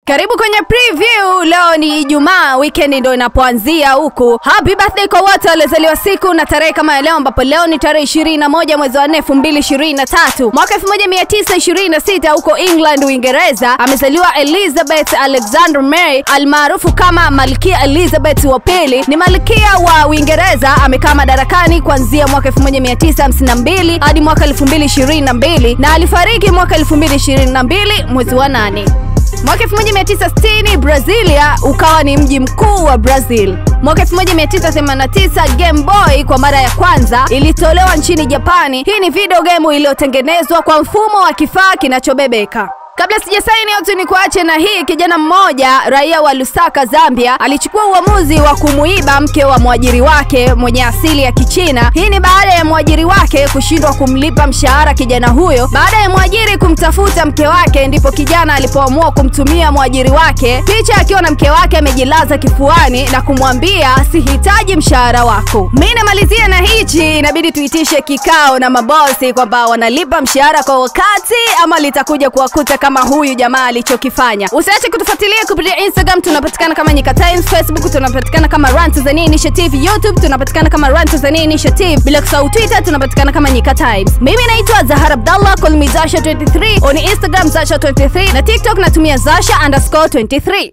Karibu kwenye preview. Leo ni Ijumaa, weekend ndo inapoanzia huku. Happy birthday kwa wote waliozaliwa siku na tarehe kama ya leo, ambapo leo ni tarehe 21 mwezi wa 4 2023 mwaka 1926 huko England, Uingereza, amezaliwa Elizabeth Alexander Mary almaarufu kama Malkia Elizabeth wa pili. Ni malkia wa Uingereza, amekaa madarakani kuanzia mwaka 1952 hadi mwaka 2022 na alifariki mwaka 2022 mwezi wa 8. Mwaka 1960 Brazilia ukawa ni mji mkuu wa Brazil. Mwaka 1989 Game Boy kwa mara ya kwanza ilitolewa nchini Japani. Hii ni video game iliyotengenezwa kwa mfumo wa kifaa kinachobebeka. Kabla sijasaini yote ni kuache na hii. Kijana mmoja raia wa Lusaka, Zambia, alichukua uamuzi wa kumuiba mke wa mwajiri wake mwenye asili ya Kichina. Hii ni baada ya mwajiri wake kushindwa kumlipa mshahara kijana huyo. Baada ya mwajiri kumtafuta mke wake, ndipo kijana alipoamua kumtumia mwajiri wake picha akiwa na mke wake amejilaza kifuani na kumwambia sihitaji mshahara wako. Mimi namalizia na hichi, inabidi tuitishe kikao na mabosi kwamba wanalipa mshahara kwa wakati ama litakuja kuwakuta kama huyu jamaa alichokifanya. Usiache kutufuatilia kupitia Instagram, tunapatikana kama Nyika Times, Facebook tunapatikana kama Run Tanzania Initiative, YouTube tunapatikana kama Run Tanzania Initiative, bila kusahau Twitter tunapatikana kama Nyika Times. Mimi naitwa Zahara Abdallah, call me Zasha 23 on Instagram Zasha 23 na TikTok natumia Zasha underscore 23.